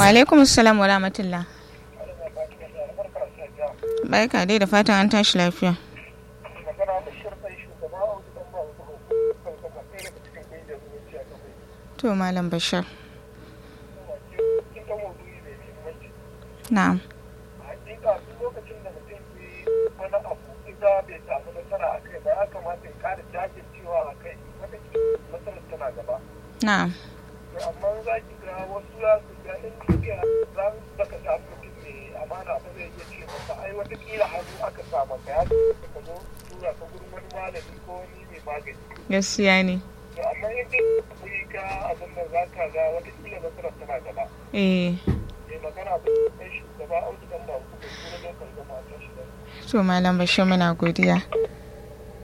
alaikum assalam wa rahmatullah barka dai da fatan an tashi lafiya to malam bashir na'am lokacin da mutum wani abu ita bai samu nasara a kai ba ya kamata ya kara jajircewa a kai wata matsalar tana gaba na'am to amma za ki ga wasu za su ga in duniya za su baka samu mutum mai amana ba zai iya ce masa ai wata kila hannu aka sa maka ya ka zo tura ka gurin wani malami ko wani mai magani gaskiya ne to amma in dai kuri ka abin nan za ka ga wata kila nasarar tana gaba eh mai magana ba kai shugaba audu dan ba ku kuma lokacin da matan shi to malam bashir muna godiya